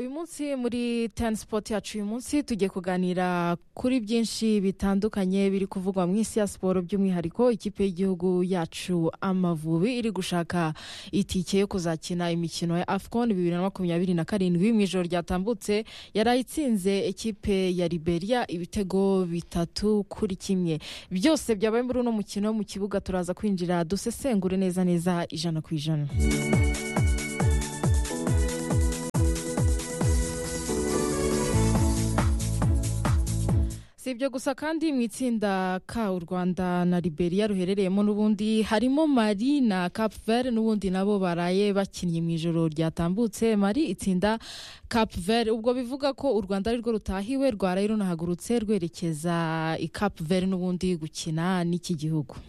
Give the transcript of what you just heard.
munsi muri tani sipoti yacu uyu munsi tugiye kuganira kuri byinshi bitandukanye biri kuvugwa mu isi ya siporo by'umwihariko ikipe y'igihugu yacu amavubi iri gushaka itike yo kuzakina imikino ya afcon bibiri na makumyabiri na karindwi mu ijoro ryatambutse yarayitsinze ekipe ya liberia ibitego bitatu kuri kimwe byose byabaye muri uno mukino mu kibuga turaza kwinjira dusesengure neza neza ijana ku ijana si ibyo gusa kandi mu itsinda ka u rwanda na liberia ruherereyemo n'ubundi harimo mari na capver n'ubundi nabo baraye bakinnye mu ijoro ryatambutse mari itsinda capver ubwo bivuga ko u rwanda ari rwo rutahiwe rwaraye runahagurutse rwerekeza i capver n'ubundi gukina n'iki gihugu